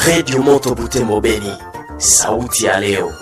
Redio Moto Butembo Beni, sauti ya leo.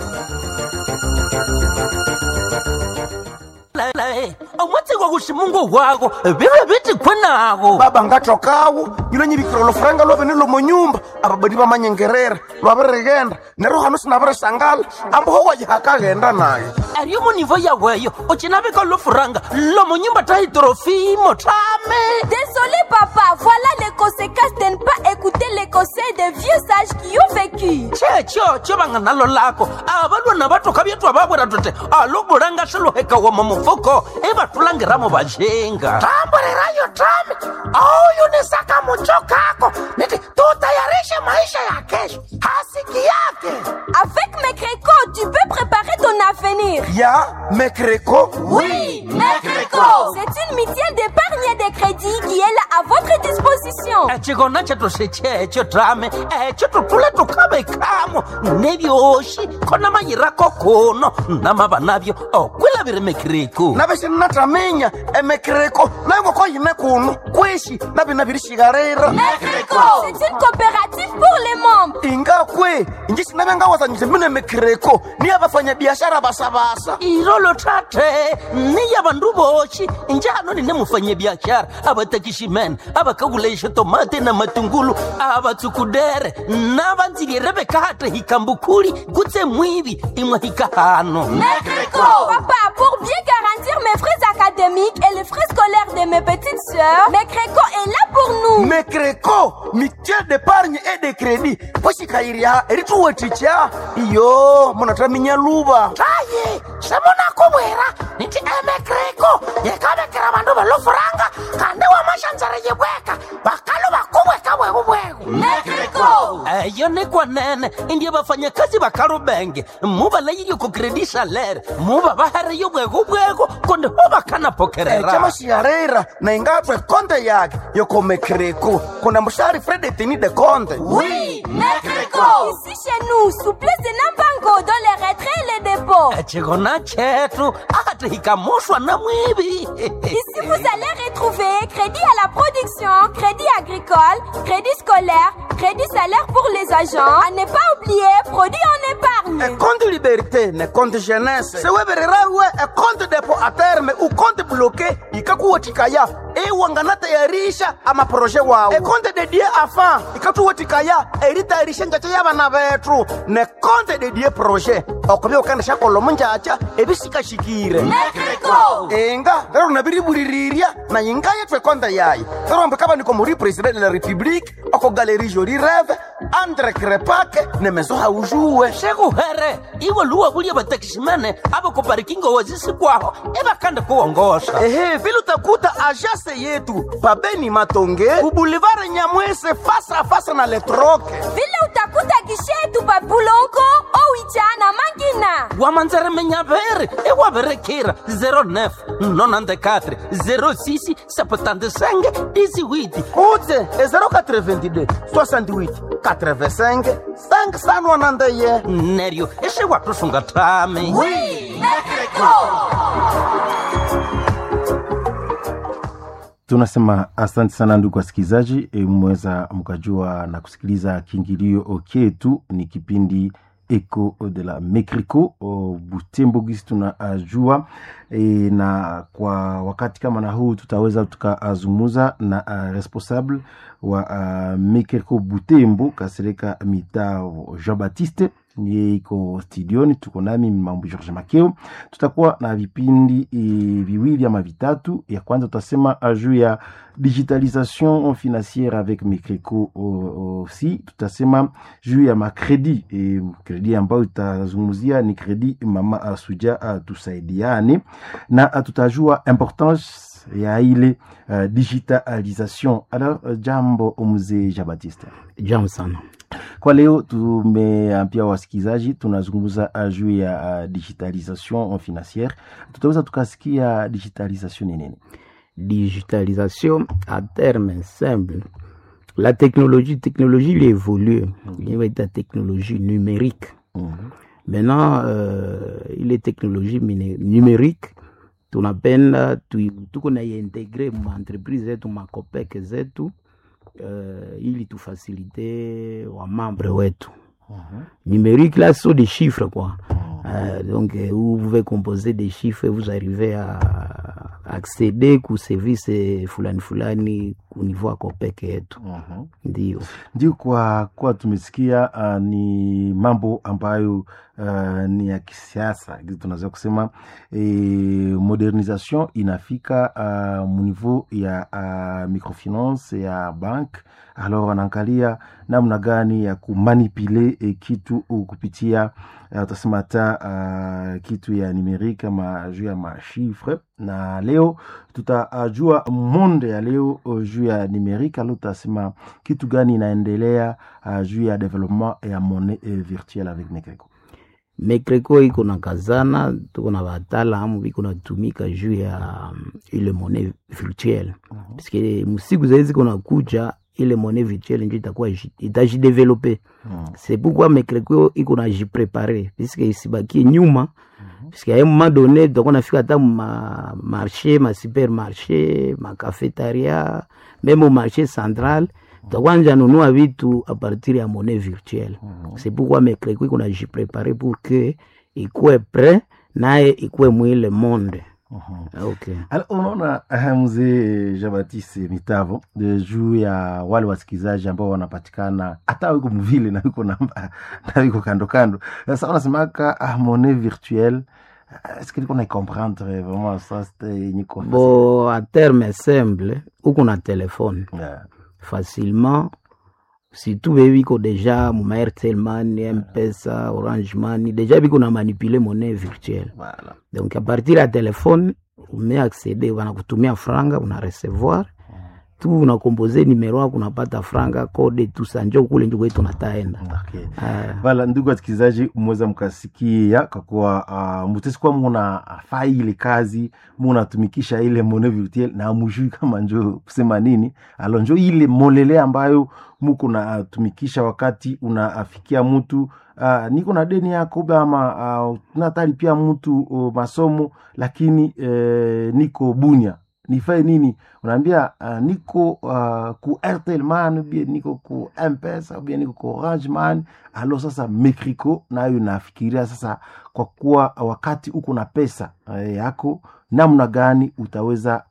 omwatsi kwa kuximungu wako vive viti khwenago baba ngaxokawo yilonyivikira lofuranga lovene lomonyumba ababadi va manyengerera lwaviregenda nero hano sinavirisangala amboho wajihakaghenda naye ariyo munivo yaweyo ucinavika lofuranga lomonyumba tahitrofimo tame Désolé papa, voilà les conséquences de ne pas écouter les conseils des vieux sages qui ont vécu. checho cho vanga nalo lako avalwana vatoka vyetwa vavwera tote alobulanga swiluheka wama mufuko ivatulangiramo vajenga tamburirayo tame auyunisaka mucho kako niti tutayarishe maisha ya kesho hasiki yake Avec mes crécots, tu peux préparer ton avenir. ya mekreko Oui, Mecreco C'est une mutuelle d'épargne et de crédit qui est là à votre disposition. chikona chetu sichecho tame echo tutule tukavekamo nevyoxi khona mayirako kuno namava navyo okwilaviri mekiriku navixinnataminya emekreko nayongoko yine kuno kwishi navina virishikarira Mecreco C'est une coopérative pour les membres. ingakwe inji sinavengawazanyise mine mekreko niya vafanyabiashara vasavasa irolo tate niya vandu voxi njano nine mufanyabiaxara avatakiximene avakakulaixa tomate na matungulu avatsukudere na vandzilire vekate hikambukhuli kutse mwivi imwe hikahano Mecreco Papa, pour bien garantir mes frais académiques et les frais scolaires de mes petites sœurs, Mecreco est là pour nous. mekreko mitiel d'épargne et de crédit poxikayiriha erituweticha iyo munataminya luva taye semunakuvwera niti emekreko yekavekera vandu velofuranga kandi wamaxandzara yivweka vakalo vakuvweka vwekuvweku Mecreco eyo ni kwanene indiye vafanyakazi va kalubenge mu va leyi ku credit salary mu va va hariyo bwekubweko konde ho va kana pokerera camaxiharera na ingatwe konte yake yoko mekreko kuna muxari fredetini de konte Oui, Mecreco Ici chez nous, souplesse de Nambango dans les retraits et les dépôts. chikona chetu ati hikamuxwa na mwivi Ici, vous allez retrouver crédit à la production, crédit agricole, crédit scolaire, crédit salaire pour les agents. À ne pas oublier, produit en épargne. ekonte liberté ne konte jeunesse sewevererawe ekonte depo a terme ukonte bloke ikakuwetikaya iwanganatayarisha amaproje wawo ekonte dedie afa ikatuwetikaya eritayarisha njacha yabana betu ne konte dedie proje okuvya ukandisha kolomo njacha ebisikashikire Mecreco inga lero nabiriburirirya na inga yethu ekonte yayi lero ambe kaba niko muri president de la republique oko galerie joli reve andre krepake ne meso haujuwe xekuhere iwe luwa vuliye vatakiximene a va kuparikingo wazisikwaho i va kande kuwongoxa ehe vile utakuta ajase yetu pabeni matonge ubulivare nyamwese fasa fasa na letroke vile utakuta gishetu papulongo owicha na mangina wamanzeremenyaveri i wa verekira 09 nonandekatre 06 septandesenge disiwiti utse e 082 68 85 5sanwanandeye neryo i swi wa tusunga tami tunasema asante sana ndugu wasikilizaji e, mmeweza mkajua na kusikiliza kiingilio chetu ni kipindi eco de la mecrico butembo gisi tunajua e, na kwa wakati kama na huu tutaweza tukazungumuza na uh, responsable wa uh, mecrico butembo kasereka mitao jean baptiste niye iko studioni tuko nami mambo george makeo tutakuwa na vipindi e, viwili ama vitatu ya kwanza tutasema juu ya digitalisation financière avec mecreco aussi tutasema juu ya makredi e, kredi ambayo tutazungumzia ni kredi mama asuja uh, tusaidiane na uh, tutajua importance ya ile uh, digitalisation alors uh, jambo mzee jean baptiste Jambo sana. kwa leo tumeambia wasikilizaji tunazungumza juu ya uh, digitalisation financière tutaweza tukasikia digitalisation ni nini Digitalisation à terme simple. La technologie, technologie il évolue. Il y a la technologie numérique. Maintenant, euh, il est technologie mine- numérique tunapenda tu- tuko na integre ma entreprise zetu ma copec zetu uh, ili tufasilite wa membre wetu numérique là ce sont des chiffres quoi Euh, donc euh, vous pouvez composer des chiffres et vous arrivez à accéder ku service fulani fulani ku niveau ako peke yetu ndio ndio kwa kuwa tumesikia uh, ni mambo ambayo uh, ni ya kisiasa Gizi tunaweza kusema e, modernisation inafika uh, muniveau ya uh, microfinance ya bank alors wanaangalia namna gani ya kumanipule e, kitu uh, kupitia uh, utasema hata uh, kitu ya numerique ama juu ya mashifre na leo tutajua uh, monde ya leo uh, juu ya numerique alo tutasema kitu gani inaendelea uh, juu ya development ya monnaie uh, virtuelle avec Mekreko. mekreko iko na kazana tuko na wataalamu biko natumika juu ya um, ile monnaie virtuelle paske msiku zaizi ziko nakuja ile monnaie virtuelle njo itakuwa ji- itajidevelope c'est pourquoi mekreko iko na jiprepare puisque isibakie nyuma puisque a un moment donné tutakuwa nafika hata ma marché ma supermarché ma cafetaria meme au marché central tutakuwa nja nunua vitu a partir ya monnaie virtuelle c'est pourquoi mekreko iko na jiprepare pour que ikuwe prêt naye ikuwe mwile monde okay. Alors, unaona uh, mzee Jean-Baptiste Mitavo de juu ya wale wasikilizaji ambao wanapatikana hata wiko mvile na wiko namba na wiko kando kando. Sasa wanasemaka ah, monnaie virtuelle Ah, est-ce que niko na comprendre vraiment ça c'était yenye kwa bo a terme simple uko na telefone Yeah. facilement surtout be biko deja muma airtel money mpesa orange money deja biko na manipule monnaie virtuelle Voilà. donc a partir ya telefone ume accede wanakutumia franga una recevoir tu unakompoze numero yako unapata franga kode tusa njo kule njo kwetu nataenda Okay. Ah, Vala, ndugu wasikilizaji, mweza mkasikia kwa kuwa uh, mutesikuwa muna faa ile kazi munatumikisha ile monnaie virtuelle na mujui kama njo kusema nini alo njo ile molele ambayo muko natumikisha wakati unafikia mtu uh, niko na deni yako ama uh, natalipia mtu uh, masomo lakini uh, niko bunya nifae nini unaambia uh, niko uh, ku airtel man ubie niko ku mpesa ubie niko ku orange man alo sasa mekriko nayo nafikiria sasa kwa kuwa wakati uko na pesa uh, yako namna gani utaweza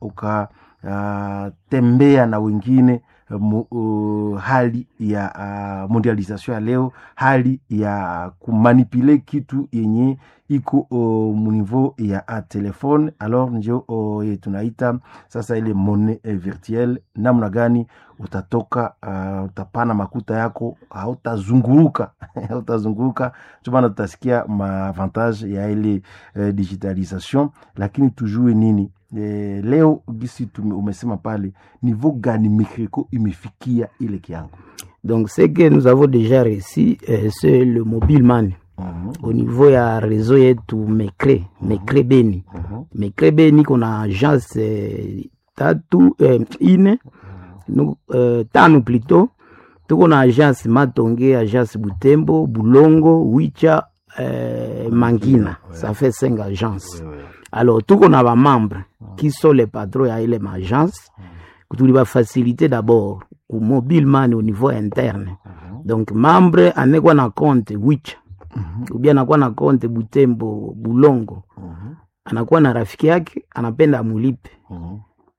ukatembea uh, na wengine mu, uh, hali ya uh, mondialisation ya leo hali ya kumanipule kitu yenye iko uh, muniveau ya uh, telefone alors njo uh, ye tunaita sasa ile monnaie eh, virtuelle namna gani utatoka uh, utapana makuta yako hautazunguruka hautazunguruka ndio maana tutasikia maavantage ya ile eh, digitalisation lakini tujue nini eh, leo gisi tume, umesema pale niveau gani mikriko imefikia ile kiango donc ce que nous avons déjà réussi euh, c'est le mobile money Mhm, au niveau ya réseau yetu mecre mecre beni mhm, mecre beni kuna agence eh, tatu eh, ine nu, eh, tano plutôt tuko na agence matonge agence butembo bulongo wicha eh, mangina ça fait cinq agences ouais, ouais. alors tuko na bamembre qui sont les patrons ya ile maagence tuli bafacilité d'abord ku mobile money au niveau interne donc membre anekwa na compte wicha ubia anakuwa na konte Butembo Bulongo, Mhm, anakuwa na rafiki yake anapenda amulipe mhm,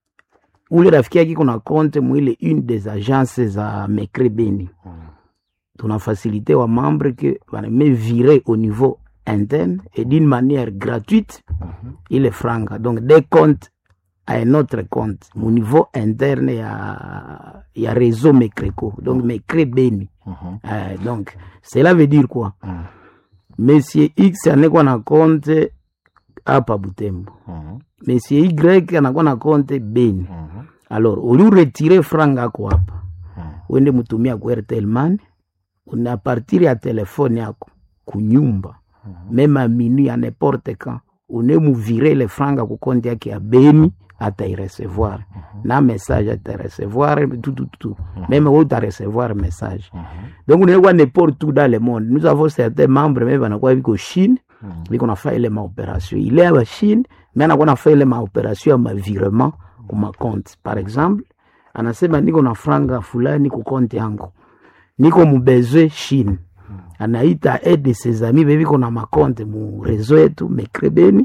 ule rafiki yake kuna konte mwile une des agences za Mekre Beni. mhm. Tuna facilité wa membre que baname virer au niveau interne et d'une manière gratuite ile franga donc des comptes à un autre compte au niveau interne ya ya réseau Mekreco donc Mekre Beni. Mhm. Euh, donc cela veut dire quoi Mhm. monsieur x anakuwa na konte hapa butembo Mhm. monsieur y anakuwa na konte beni Mhm. alors uliuretire franga ako hapa Mhm. uende mutumia ku airtel money una partir ya telefone yako kunyumba meme a minui a n'importe quand une muvire le franga ku konte yake ya beni atairesevoir na message atairesevoir tout, tout, tout. même we utarecevoir message donc unaekwa n'importe où dans le monde nous avons certains membres me banakuwa biko chine biko nafa ile maopération ile ya bachine me anakuwa nafa ile maopération ya mavirement ku macompte par exemple anasema niko na franga fulani ku konti yangu niko mubezwe chine anaita aide de ses amis bebiko na makonte mu reseau yetu mekrebeni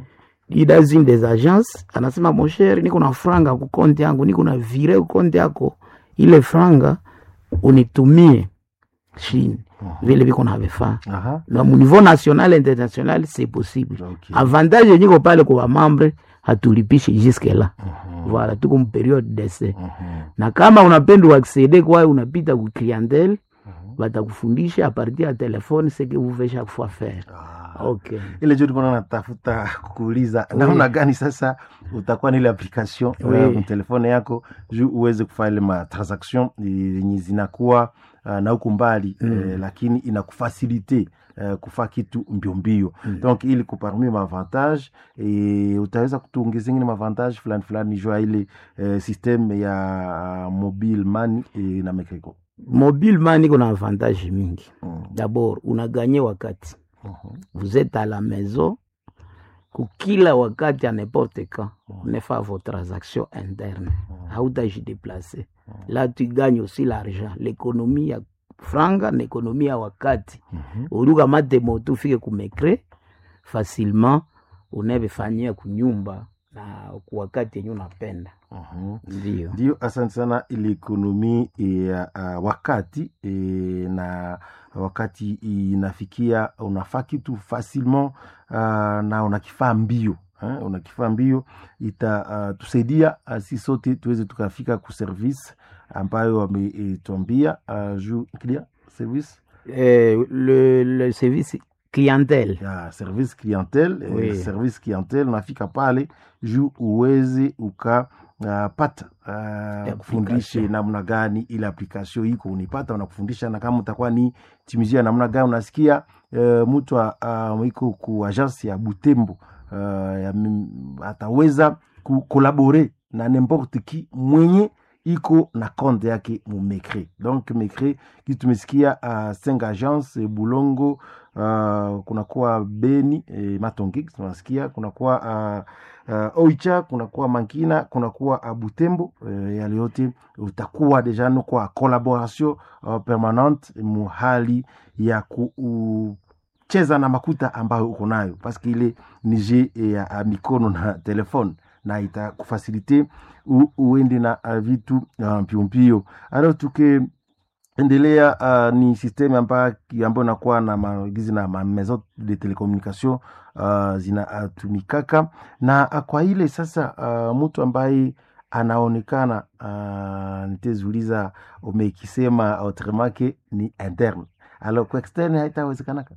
dans une des agences anasema mosher niko na franga ku konti yangu niko na vire ku konti yako ile franga unitumie chine vile viko na vifaa Aha. na mu niveau national international c'est possible Ok. avantage yenyiko pale kwa mambre hatulipishi jusque là voilà tuko mu periode d'essai na kama unapenda uaccede kwayo unapita ku clientèle batakufundisha a partir ya telefone ce que vous faites chaque fois faire ok ile jo tulikuwa natafuta kuuliza namna gani sasa utakuwa na ile application Oui. uh, telefone yako juu uweze kufanya ile matransaction yenye zinakuwa uh, na huku mbali eh, lakini inakufasilite uh, kufa kitu mbio mbio donc ili kuparmi maavantage e, utaweza kutuongeza ingine maavantage fulani fulani jua ile eh, systeme ya uh, mobile money e, na mekriko mobile money iko na avantage mingi Mm. d'abord unaganye wakati vous êtes à la maison kukila wakati à n'importe quand on faire vos transactions internes hautajideplace là tu gagnes aussi l'argent l'économie ya franga na ekonomie ya wakati uliukamate moto ufike kumekre facilement unavefanyia kunyumba na kwa wakati yenye unapenda ndio ndio asante sana ili ekonomi ya uh, wakati e, na wakati inafikia unafaa kitu facilement uh, na unakifaa mbio eh, unakifaa mbio itatusaidia uh, si sote tuweze tukafika ku service ambayo wametwambia uh, juu clia service eh, le, le service clientèle ya service clientele Oui. eh, service clientele unafika pale juu uweze ukapata uh, kufundishe namna gani ile application iko unipata unakufundisha na kama utakuwa ni timizia namna gani unasikia uh, mtu uh, iko ku agence ya butembo uh, ya, mim- ataweza kukolabore na nimporte ki mwenye iko na konte yake mu mecre donc mecre kitu tumesikia uh, cinq agence bulongo uh, kunakuwa beni eh, matongi tunasikia kunakuwa uh, uh, oicha kunakuwa mankina kunakuwa uh, butembo uh, yale yote utakuwa deja no kwa collaboration uh, permanente muhali ya kucheza na makuta ambayo uko nayo paske ile ni je ya ya mikono na telefone na itakufasilite u- uende na uh, vitu uh, mpiompio alors tuke endelea uh, ni systeme ambayo ambayo inakuwa na maagizi na ma maison de telecommunication uh, zinatumikaka na uh, kwa ile sasa uh, mtu ambaye anaonekana uh, nitezuliza umekisema autrement ni interne alors kwa externe haitawezekanaka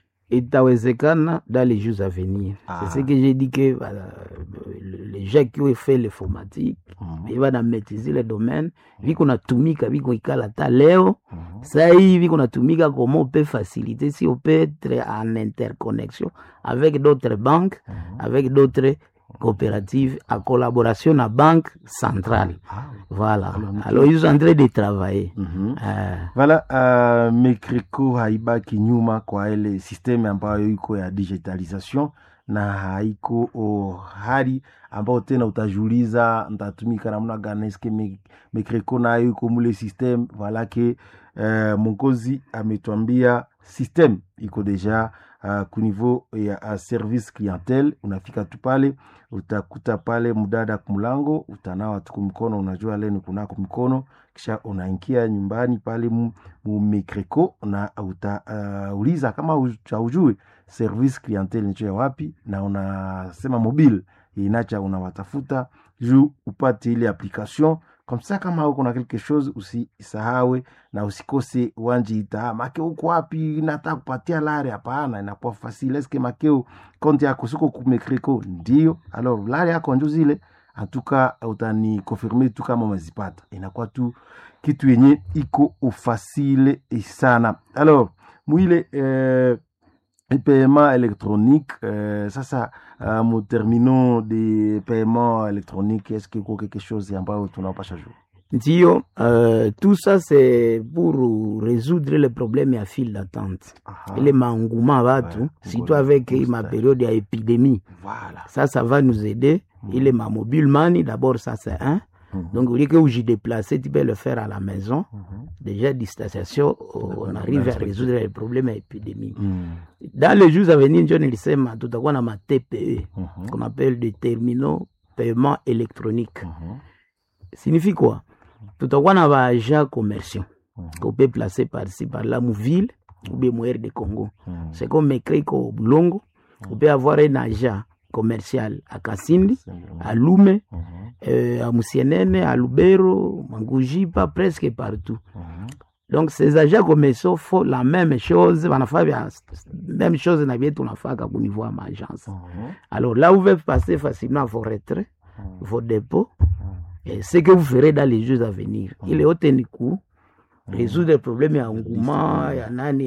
itawezekana dans les jours à venir Ah. c'est ce que j'ai dit que voilà, les gens qui ont fait l'informatique Mhm. bana maîtriser le domaine viko natumika viko ikala ta leo saa hii viko natumika comment on peut faciliter si on peut être en interconnexion avec d'autres banques avec d'autres coopératives en collaboration na banque centrale voilà alors ils sont en train de travailler Mhm. Ah. Voilà, uh, Mekreko haibaki nyuma kwa ile systeme ambayo iko ya digitalisation na haiko oh, hali ambayo tena utajiuliza ntatumika namna gani eske me- Mekreko nayo iko mule systeme voilà ke uh, mongozi ametwambia systeme iko deja uh, ku niveau ya uh, service clientele unafika tu pale utakuta pale mdada kumlango utanawa tu mkono unajua leni kunako mkono kisha unaingia nyumbani pale mu- mu Mekreko na utauliza uh, kama haujui service clientele nicho ya wapi na unasema mobile inacha unawatafuta juu upate ile application comme ça kama uko na quelque chose usisahawe na usikose wanjiita make uko wapi nataka kupatia lare hapana inakuwa facile eske makeo konti yako siko kumekreko ndio alors lare yako njo zile antuka utani confirme tu kama umezipata inakuwa tu kitu yenye iko ufasile sana alors mwile eh, paiement électronique euh, sasa uh, mu terminaux de paiement électronique est-ce que iko quelque chose ambayo tunaopasha juu Ndio, euh, tout ça c'est pour résoudre le problème ya file d'attente Aha. ile maengouement watu Ouais, surtout ngoja, avec ngoja. ma période ya épidémie voilà ça ça va nous aider ile ma mobile money d'abord ça c'est un Donc, au lieu que vous y déplacez, tu peux le faire à la maison. Déjà, distanciation, on arrive à résoudre les problèmes épidémiques. Dans les jours à venir, John Elisema, tout à ma TPE, qu'on appelle des terminaux paiement électronique. Signifie quoi? Tout à na ba agents commerciaux qu'on peut placer par-ci, par-là, mon ville ou bien mon air de Congo. C'est comme écrit qu'au Bulongo, on peut avoir un agent commercial à Kasindi, à Lume, euh, à Moussienene, à Lubero, Mangujipa, presque partout. Donc ces agents commerciaux font la même chose, wanafaa vya même chose na vyetu tunafaka au niveau ya maagence. Alors là, vous pouvez passer facilement vos retraits, vos dépôts, et ce que vous ferez dans les jours à venir. Il est au coup résoudre les problèmes ya engouement ya nani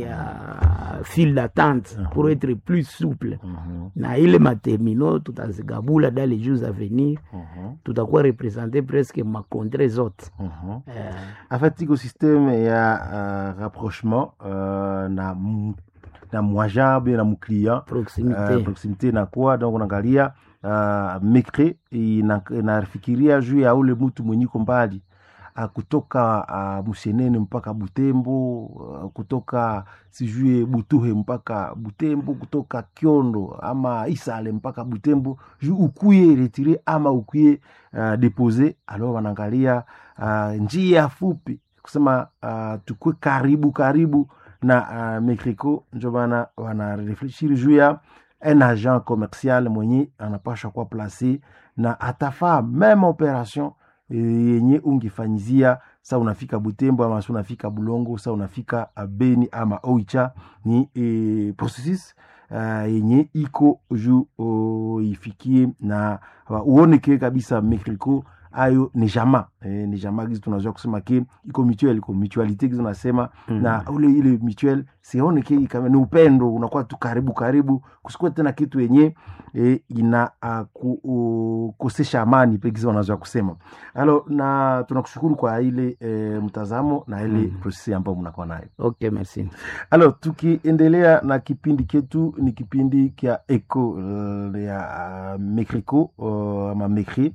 ya file d'attente pour être plus souple na ile matermino tutazigabula dans les jours à venir tutakuwa représenter presque makontre zote Eh, en fait iko systeme ya uh, rapprochement uh, na mu- na mwaja bien na mclient proximité uh, proximité inakuwa donc unaangalia uh, mekre ina- inafikiria juu ya ule mtu mwenye iko mbali uh, kutoka uh, Musienene mpaka Butembo uh, kutoka sijue Butuhe mpaka Butembo kutoka Kiondo ama Isale mpaka Butembo juu ukuye retire ama ukuye uh, depose alors wanaangalia uh, njia fupi kusema uh, tukue karibu karibu na uh, Mekriko njo bana wanarefleshiri juu ya un agent commercial mwenye anapasha kuwa place na atafaa meme operation eh, yenye ungefanyizia sa unafika Butembo ama sa unafika Bulongo sa unafika uh, Beni ama Oicha ni eh, processus uh, yenye iko juu uh, ifikie na uh, uoneke kabisa Mekriko ayo ni jama eh, ni jama gizi tunajua kusema ke iko mutuel iko mutualite gizi unasema Mm. na ule ile mutuel sione ke kama ni upendo unakuwa tu karibu karibu kusikuwa tena kitu yenye e, ina uh, ku, uh, kosesha amani pegizi wanaweza kusema alo na tunakushukuru kwa ile e, mtazamo na ile Mm. prosesi ambayo mnakuwa nayo ok merci alo tukiendelea na kipindi ketu ni kipindi kya eco uh, ya uh, mekriko uh, ama mekri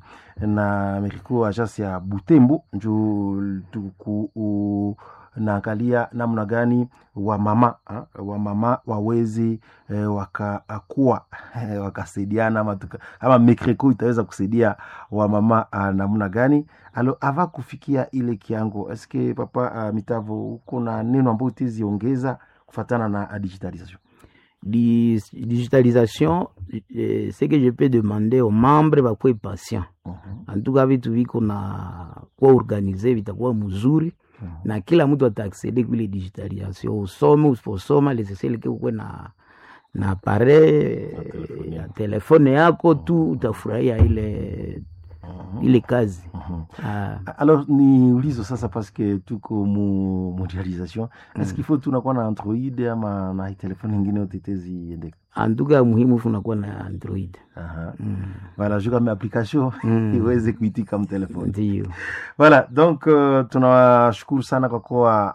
na mekriko agence ya butembo njo tuku uh, naangalia namna gani wamama ha, wamama waweze eh, wakakuwa eh, wakasaidiana ama, tuka, ama mekreko itaweza kusaidia wamama ah, namna gani alo ava kufikia ile kiango eske papa uh, mitavo uko na neno ambayo utaziongeza kufatana na ah, digitalisation Dis- digitalisation eh, ce que je peux demander aux membres bakuwe patient en tout cas vitu viko na kuwa organize vitakuwa mzuri na kila mtu ataaksede kuile digitalisation usome usiposoma lesesele ke ukwe na na appareil telefone ya yako. telefone yako tu utafurahia ile ile kazi Ah, alors ni ulizo sasa paske tuko mu mondialisation est-ce qu'il faut tunakuwa na android ama na telefone ingine yote teziendeka en tout cas muhimu funakuwa na android Aha. Mm, voilà juu kama application Mm. iweze kuitika mtelefoni ndiyo voilà donc uh, tunawashukuru sana kwa kuwa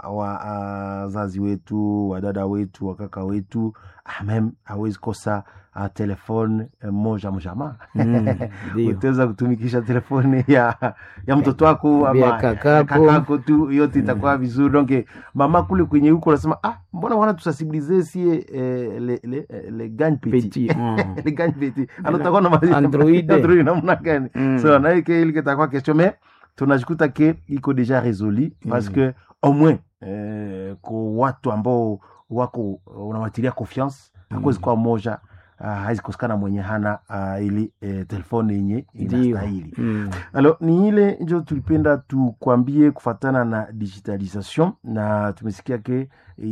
wazazi wetu wadada wetu wakaka wetu ah, mem hawezi kosa uh, telefone eh, moja mjama Mm, ndiyo. utaweza kutumikisha telefone ya ya mtoto wako ama Ya kakako. kakako tu yote itakuwa vizuri donc eh, mama kule kwenye huko unasema ah mbona wana tusensibilize sie eh, le, le, eh, le gagne petit, Petit, mm. le gagne petit alors utakuwa na ma- Android. Android namna gani Mm. so naike ile kitakuwa question mais tunajikuta ke iko deja résolu parce Mm. que au moins eh, kwa watu ambao wako unawatilia confiance hakuwezi kuwa moja uh, hawezi kosekana mwenye hana uh, ili eh, telefone yenye ndiyo inastahili Mm. alors ni ile njo tulipenda tukwambie kufatana na digitalisation na tumesikia ke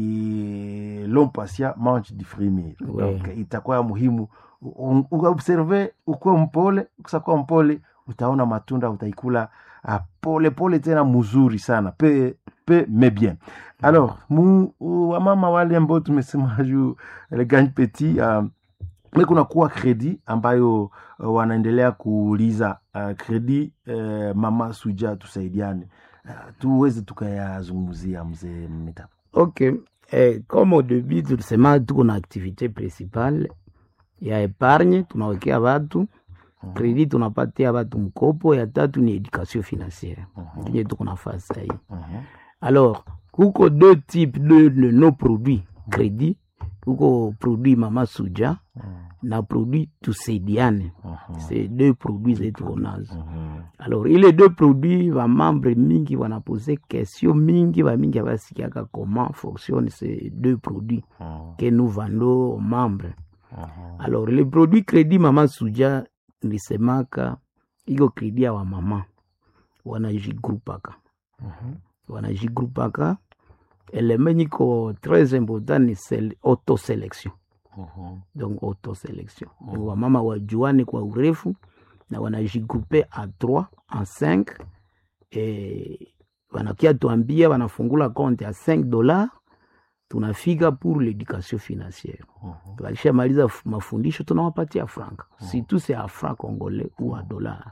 e, l'homme patient mange du frémir Ouais. donc itakuwa ya muhimu U- u- uobserve ukuwe mpole kusakuwa mpole utaona matunda utaikula uh, pole pole tena mzuri sana pe pe mais bien alors mu wamama wale ambao tumesema juu le gagne petit uh, me kunakuwa kredi ambayo uh, wanaendelea kuuliza uh, kredi uh, mama suja tusaidiane uh, tuweze tukayazungumzia mzee mita ok eh, comme au début tulisema tuko na activité principale ya epargne tunawekea watu kredi tunapatia batu mkopo ya tatu ni education financiere nje tuko nafasi sahii alors kuko deux types de, de nos produits crédit kuko produit mama suja na produit tusaidiane c'est deux produits zetu konazo alors ile deux produits bamembre mingi banapose question mingi bamingi abasikiaka comment fonctionne ces deux produits que nous vendons aux membres alors le produit crédit mama suja nisemaka iko crédit ya wamama wanajigrupaka wanajigrupaka eleme nyiko très important ni sele- autoselection donc autoselection donc wamama wajuane kwa urefu na wanajigrupe a 3 en 5 e, wanakia tuambia wanafungula compte ya 5 dollars tunafika pour l'éducation financière wakishamaliza f- mafundisho tunawapatia franka surtout c'est a franc congolais ou a dollar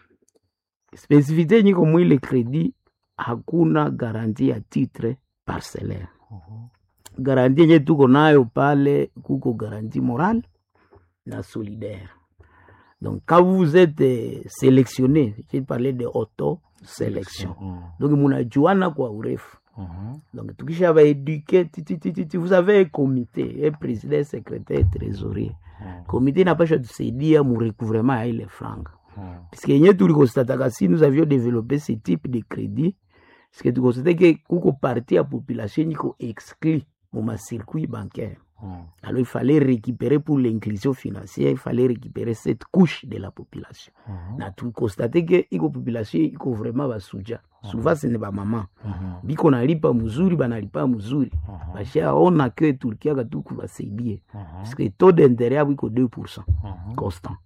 spesifite nyiko mwile kredi hakuna garanti ya titre parcellaire garanti yenye tuko nayo pale kuko garanti morale na solidaire donc quand vous êtes euh, sélectionné j'ai parlé de auto sélection donc munajuana kwa urefu donc tukisha baéduke titititi vous avez un comité un président secrétaire trésorier comité inapasha tusaidia mu recouvrement ya ile franga puisque yenye tulikostataka si nous avions développé ce type de crédit puisque tukostate ke kuko parti ya population nyiko exclu mu macircuit bancaire alors il fallait récupérer pour l'inclusion financière il fallait récupérer cette couche de la population na tukostate ke iko population iko vraiment basuja souvent ce ne bamama biko nalipa mzuri banalipa mzuri bashaona ke tulikiaka tu kubasaidie puisque taux d'intérêt yabo iko 2 constant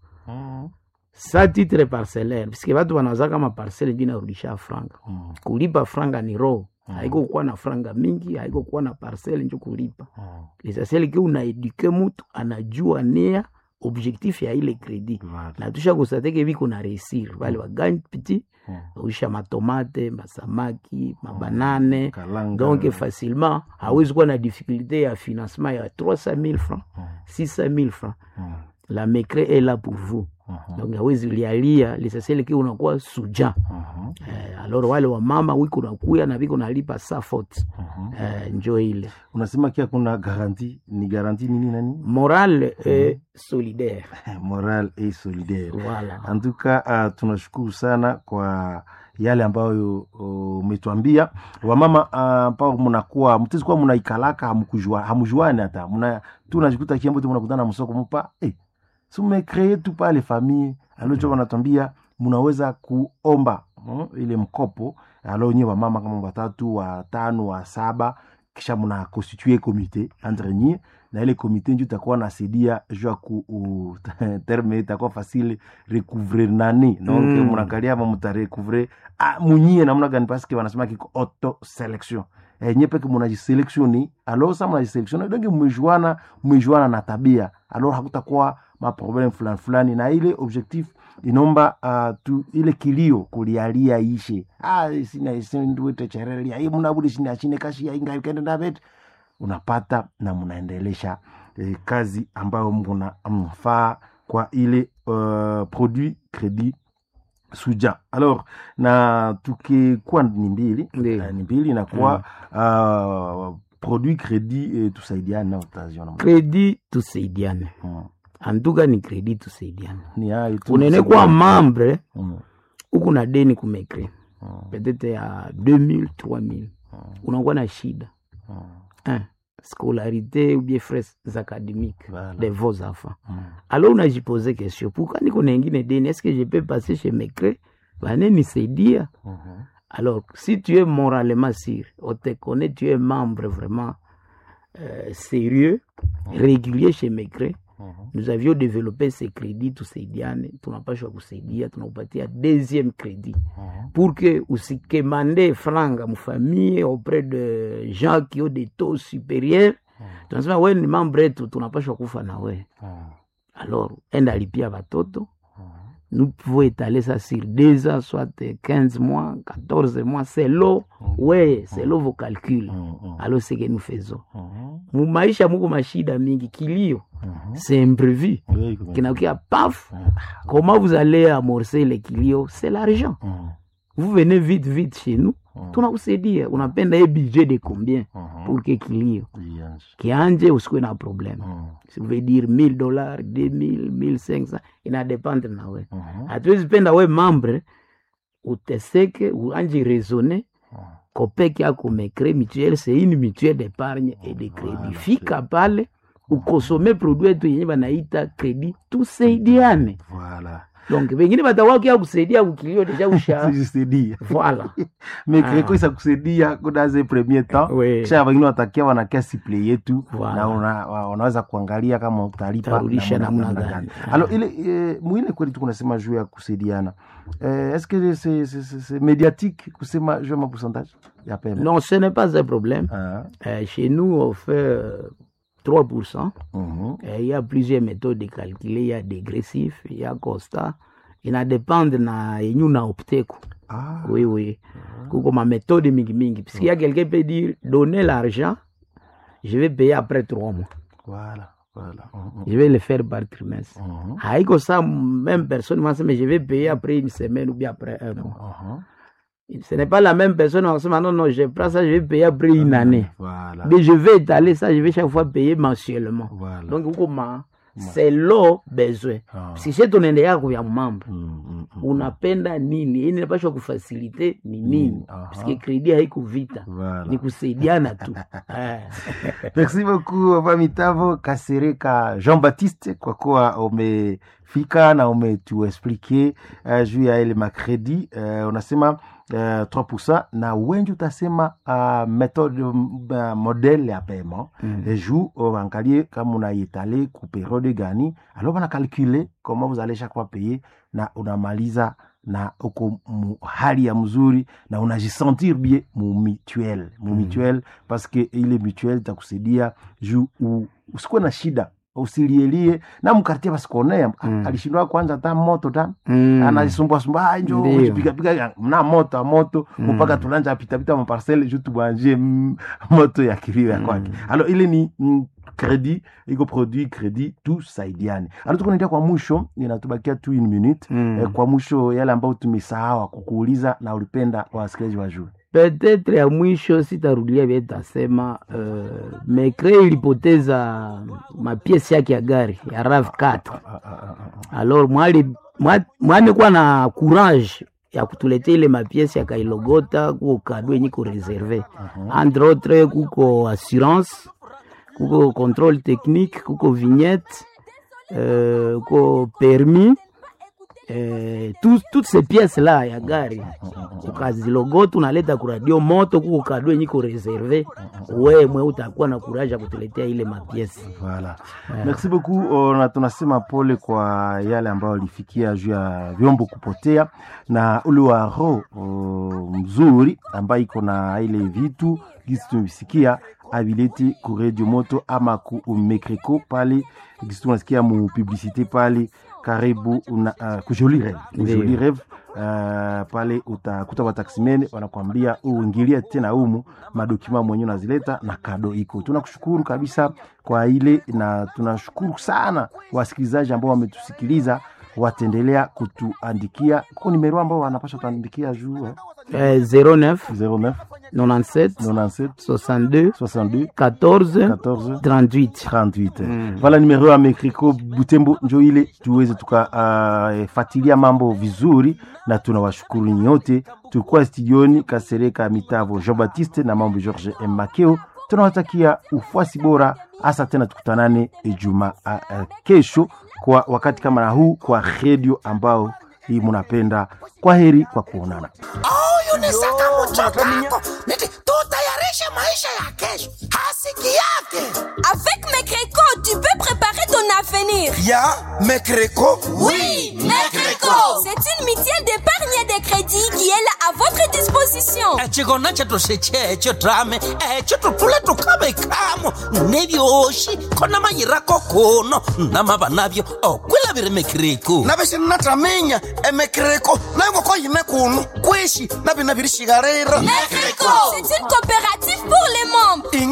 sa titre parcellaire puisque batu banazaka maparcele ndio inarudisha franga kulipa franga ni roho haiko kuwa na franga mingi haiko kuwa na parcele njo kulipa lesasiele ke unaeduke mutu anajua nia objectif ya ile kredi na tusha kosateke biko na resir bale bagani piti usha matomate masamaki mabanane Kalanga. donc facilement hawezi kuwa na difficulté ya financement ya 300 000 francs 600 000 francs la mecre est là pour vous donc hawezi lialia lisasiele ke unakuwa suja eh, alors wale wamama wiko nakuya na viko nalipa sa faute eh, njo ile unasema kia kuna garanti ni garanti nini nani morale et solidaire moral et solidaire voilà antuka uh, tunashukuru sana kwa yale ambayo uh, umetuambia wamama uh, ambao mnakuwa mtezi kuwa mnaikalaka hamkujua hamjuani hata mna tu najikuta kiambo tu mnakutana msoko mpa eh si mmekree tu pale famille alocho wanatuambia mnaweza kuomba mm, ile mkopo alo nyewe wamama kama watatu watano wa saba kisha mna constituer comité entre nyie na ile komite njo itakuwa nasaidia juu ya ku u- terme itakuwa facile recouvrer nani donc Mm. mnakalia ma mutarecouvre ah, munyie namna gani paske wanasema kiko auto selection eh, nye peke munajiselektioni alors sa munajiselektioni donc mmejuana mmejuana na tabia alors hakutakuwa maprobleme fulani fulani na ile objectif inomba uh, tu ile kilio kulialia ishe ah, sina sinduete cherelia hii munabudi sina chine kashi ya inga ikende ndabet unapata na mnaendelesha eh, kazi ambayo mna mfaa kwa ile uh, produit credit suja alors na tukikuwa ni mbili Ndiyo. eh, ni mbili inakuwa uh, produit credit eh, tusaidiane na utaziona kredi tusaidiane mm. antuka ni kredi tusaidiane ni hayo tu unene kuwa membre mm. huku na deni kumekre Mm. peut-être ya 2000 3000 unakuwa na shida Mm. hein, scolarité ou bien frais académiques Voilà. de vos enfants Mm. alors unajipose question pourquoi niko na ingine deni est-ce que je peux passer chez mecre banenisaidia Mhm. alors si tu es moralement sûr on te connaît tu es membre vraiment euh, sérieux régulier chez mecre Mhm. nous avions développé ces crédits tusaidiane tunapashwa kusaidia tunakupatia deuxième crédit Mhm. pour que usikemande franga mfamille auprès de gens qui ont des taux supérieurs tunasema we ni membre yetu tunapashwa kufa na we Mhm. alors enda lipia batoto nous pouvons étaler ça sur deux ans soit 15 mois 14 mois selon ouais selon vos calculs Mhm. alors ce que nous faisons Mhm. mumaisha muko mashida mingi kilio Mhm. c'est imprévu Oui, comme- kinakia paf comment vous allez amorcer les kilio c'est l'argent Mhm. vous venez vite vite chez nous tunakusaidia unapenda ye budget de combien Mhm. pour que kilio Yes. kianje usikuwe na problème Mhm. si vous veut dire 1000 dollars 2000 1500 inadependre na we Mhm. hatuwezi penda we membre uteseke uanje raisonner kopeke yako umecree mutuelle c'est une mutuelle d'épargne et de crédit fika pale ukosome produit yetu yenye banaita crédit tusaidiane Voilà. donc wengine batawakia kusaidia kukilio deja usha Sijisaidia. voilà mekreko Ah. isakusaidia kudaze premier temps Oui. kisha wengine watakia wanakia siple yetu Voilà. na una, wa- unaweza kuangalia kama utalipa Utarudisha namna- namna namna gani. gani. alo ile eh, mwile kweli tukunasema juu ya kusaidiana eh, est-ce que c'est- c'est c'est- c'est médiatique kusema juu ya mapourcentage ya pema non ce n'est pas un problème Ah, Euh, chez nous on fait euh, 3% mhm. Euh, il y a plusieurs méthodes de calculer il y a dégressif il y a constat inadépendre na yenye unaopteku Ah, oui oui kuko ma méthode mingi mingi parce qu'il y a quelqu'un peut dire donner l'argent je vais payer après trois mois voilà, voilà. Mhm, je vais le faire par trimestre mhm, haiko ça même personne m'a dit mais je vais payer après une semaine ou bien après un mois mhm. ce n'est pas la même personne on se dit non non je prends ça je vais payer après une année Voilà, mais je vais étaler ça je vais chaque fois payer mensuellement voilà. donc huko ma selon besoin Ah. parce que chez tunaende yako ya mambo Mm, mm, mm. unapenda nini hii inapashwa kufasilite ni nini aha. paske kredi haiko vita Voilà. ni kusaidiana tu Eh. merci beaucoup Papa Mitavo Kasereka Jean-Baptiste kwa kuwa umefika na umetuexplike uh, juu ya ile makredi uh, unasema uh, 3% na wengi utasema uh, methode uh, modele ya paiement mm. et juu uangalie kama unaitale ku periode gani alors bana calculer comment vous allez chaque fois payer na unamaliza na uko mu hali ya mzuri na unajisentir bien mu mutuel mu mutuel parce que ile mutuel itakusaidia juu u- usikuwe na shida usilielie na mkartie basikuonea Mm. alishindwa kwanza ta moto ta Mm. anasumbuasumbua njo Ndio. pigapiga mna moto a moto Mm. mpaka tunanja pitapita maparcele ju tubwanjie mm, moto ya kilio ya kwake alo ile ni mm, kredi iko produit kredi tusaidiane alo tukunaendia kwa mwisho inatubakia tu une minute Mm. eh, kwa mwisho yale ambayo tumesahawa kukuuliza na ulipenda wasikilizaji wajue petetre ya mwisho sitarudia vile tasema uh, mekre ilipoteza mapiesi yake ya gari ya rav 4 alors mwali mwa- mwamekuwa na courage ya kutuletea ile mapiesi akailogota kuko kado yenye ko reserve entre autres kuko assurance kuko contrôle technique kuko vignette euh, kuko permis eh, tout- toutes ces pièces là ya gari ukazilogota unaleta kuradio moto kuko kado yenye ko reserve wemwe utakuwa na kuraja kutuletea ile mapiesi Voilà. Merci beaucoup. Uh, na tunasema pole kwa yale ambayo alifikia juu ya vyombo kupotea na ule wa roho uh, mzuri ambayo iko na ile vitu gisi tumesikia avileti ku radio moto ama ku mekreko pale gisi tunasikia mu publicité pale karibu una, uh, ku Joli Rêve. Ku Ndiyo. Joli Rêve uh, pale utakuta wataximene wanakwambia uingilie tena umu madokima mwenyewe unazileta na kado iko. Tunakushukuru kabisa kwa ile na tunashukuru sana wasikilizaji ambao wametusikiliza wataendelea kutuandikia kwa nimero ambao wanapasha kutuandikia juu eh? eh, 09 09 97 97 62 62 14 14 38 38 vala nimero ya mekriko butembo njo ile tuweze tukafatilia mambo vizuri na tunawashukuru nyote tulikuwa studioni kasereka mitavo jean baptiste na mambo george M. makeo tunawatakia ufuasi bora hasa tena tukutanane juma uh, uh, kesho kwa wakati kama na huu kwa redio ambao hii munapenda kwa heri kwa kuonana yunisaka muchokako niti tutayarishe maisha ya kesho hasiki yake Avec Mekreco, tu peux préparer ton avenir. ya mekreko Oui, Mekreco C'est une mutuelle d'épargne et de crédit qui est là à votre disposition. chikona chetose checho tame echo tutule tukavekamo nevyoxi khona mayirako kuno namava navyo okwilaviri mekiriku navixinnataminya emekreko nayongoko yine kuno kwishi navina viri xikarira Mekreco C'est une coopérative pour les membres. inga kwe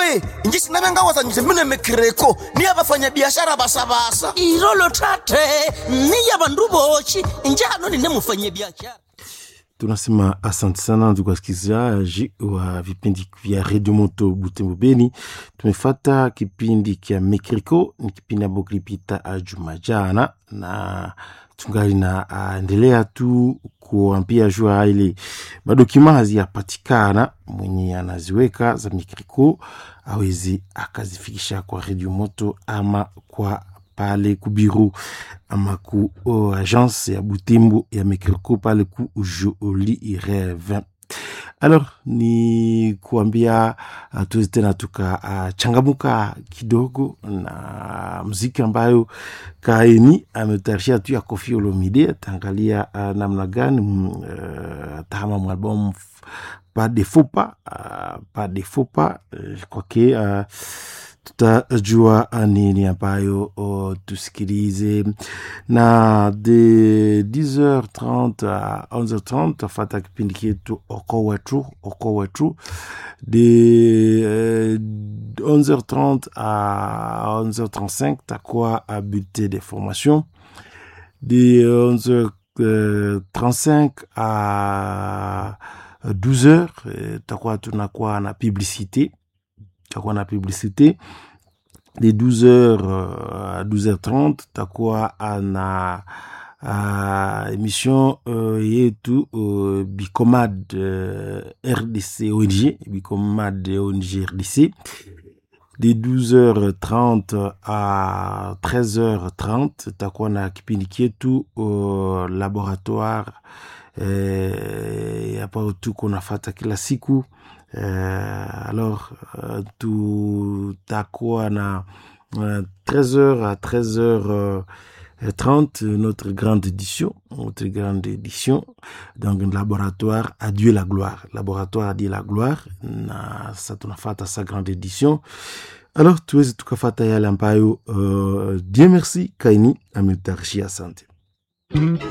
we inji sinavyangawazanyise mine mekreko niya vafanyabiashara basabasa irolo tate niya vandu voxi njano nine mufanyabiashara tunasema asante sana ndugu wasikilizaji wa vipindi vya redio moto butembo beni tumefata kipindi kya mekriko ni kipindi ambao kilipita juma jana na tungali na endelea tu kuambia jua ile madokima haziyapatikana mwenye anaziweka za mekriko awezi akazifikisha kwa redio moto ama kwa pale ku bureau ama ku uh, agence ya butembo ya mekriko pale ku joli reve alors ni kuambia uh, tuwezi tena tukachangamuka uh, kidogo na mziki ambayo kaeni ametayarishia tu ya kofi olomide ataangalia uh, namna gani uh, tahama mwalbum pas de faux pas uh, pas de faux pas uh, kwake uh, tutajua nini ambayo oh, tusikilize na de 10h30 à 11h30 tafata kipindi chetu oko wetu oko wetu de euh, 11h30 à 11h35 takuwa a bulletin de formation de 11h35 à 12h takuwa tunakuwa na publicité takuwa na publicité de 12h à 12h30 takuwa na uh, émission uh, yetu uh, bicomad uh, rdc ong bicomad ong rdc de 12h30 à 13h30 takuwa na kipindi kyetu uh, laboratoire eh, hapa tuko nafata kila siku euh, alors euh, tutakuwa na euh, 13h à 13h 30 notre grande édition notre grande édition donc laboratoire à Dieu la gloire laboratoire à Dieu la gloire na sa tunafata sa grande édition alors tuwezi tukafata yale ambayo uh, Dieu merci kaini ametutayarishia asante